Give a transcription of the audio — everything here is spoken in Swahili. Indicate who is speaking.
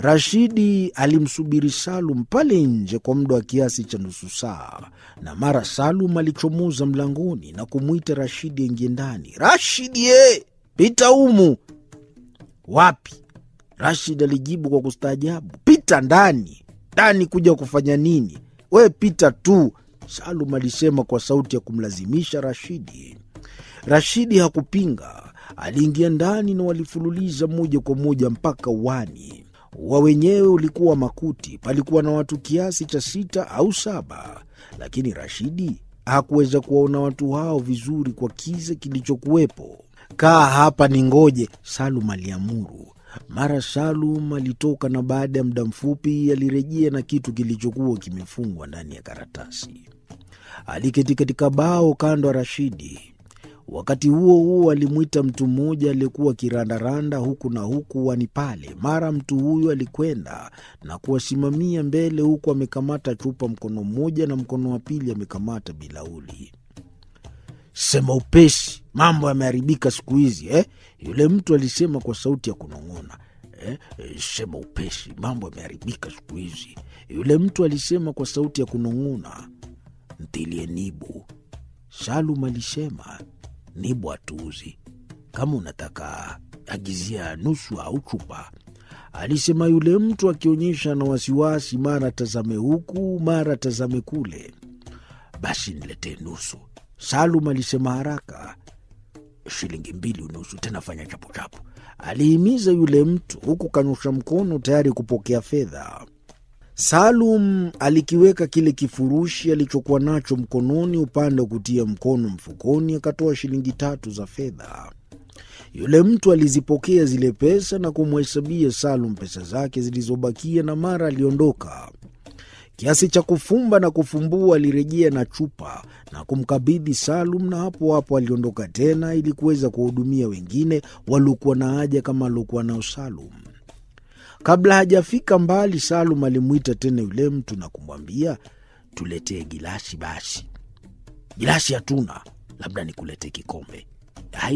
Speaker 1: Rashidi alimsubiri Salum pale nje kwa muda wa kiasi cha nusu saa, na mara Salum alichomoza mlangoni na kumwita Rashidi aingie ndani. Rashidi ye, pita humu. Wapi? Rashid alijibu kwa kustaajabu, pita ndani. Ndani kuja kufanya nini? We pita tu, Salum alisema kwa sauti ya kumlazimisha Rashidi. Rashidi hakupinga, aliingia ndani na walifululiza moja kwa moja mpaka uani. Ua wenyewe ulikuwa makuti, palikuwa na watu kiasi cha sita au saba, lakini Rashidi hakuweza kuwaona watu hao vizuri kwa kiza kilichokuwepo. Kaa hapa ni ngoje, Salum aliamuru. Mara Salum alitoka na baada ya muda mfupi alirejea na kitu kilichokuwa kimefungwa ndani ya karatasi. Aliketi katika bao kando ya Rashidi. Wakati huo huo alimwita mtu mmoja aliyekuwa akirandaranda huku na huku wani pale. Mara mtu huyo alikwenda na kuwasimamia mbele, huku amekamata chupa mkono mmoja na mkono wa pili amekamata bilauli. Sema upesi, mambo yameharibika siku hizi eh? Yule mtu alisema kwa sauti ya kunong'ona. Eh, sema upesi, mambo yameharibika siku hizi. Yule mtu alisema kwa sauti ya kunong'ona. Ntilie nibu, Salum alisema. Nibu hatuuzi, kama unataka agizia nusu au chupa, alisema yule mtu akionyesha na wasiwasi, mara tazame huku mara tazame kule. Basi niletee nusu, Salum alisema haraka. Shilingi mbili unusu, tena fanya chapuchapu, alihimiza yule mtu huku kanyosha mkono tayari kupokea fedha. Salum alikiweka kile kifurushi alichokuwa nacho mkononi upande wa kutia mkono mfukoni, akatoa shilingi tatu za fedha. Yule mtu alizipokea zile pesa na kumhesabia Salum pesa zake zilizobakia, na mara aliondoka. Kiasi cha kufumba na kufumbua, alirejea na chupa na kumkabidhi Salum, na hapo hapo aliondoka tena ili kuweza kuwahudumia wengine waliokuwa na haja kama aliokuwa nao Salum. Kabla hajafika mbali, Salum alimwita tena yule mtu na kumwambia, tuletee gilasi basi. Gilasi hatuna, labda nikuletee kikombe.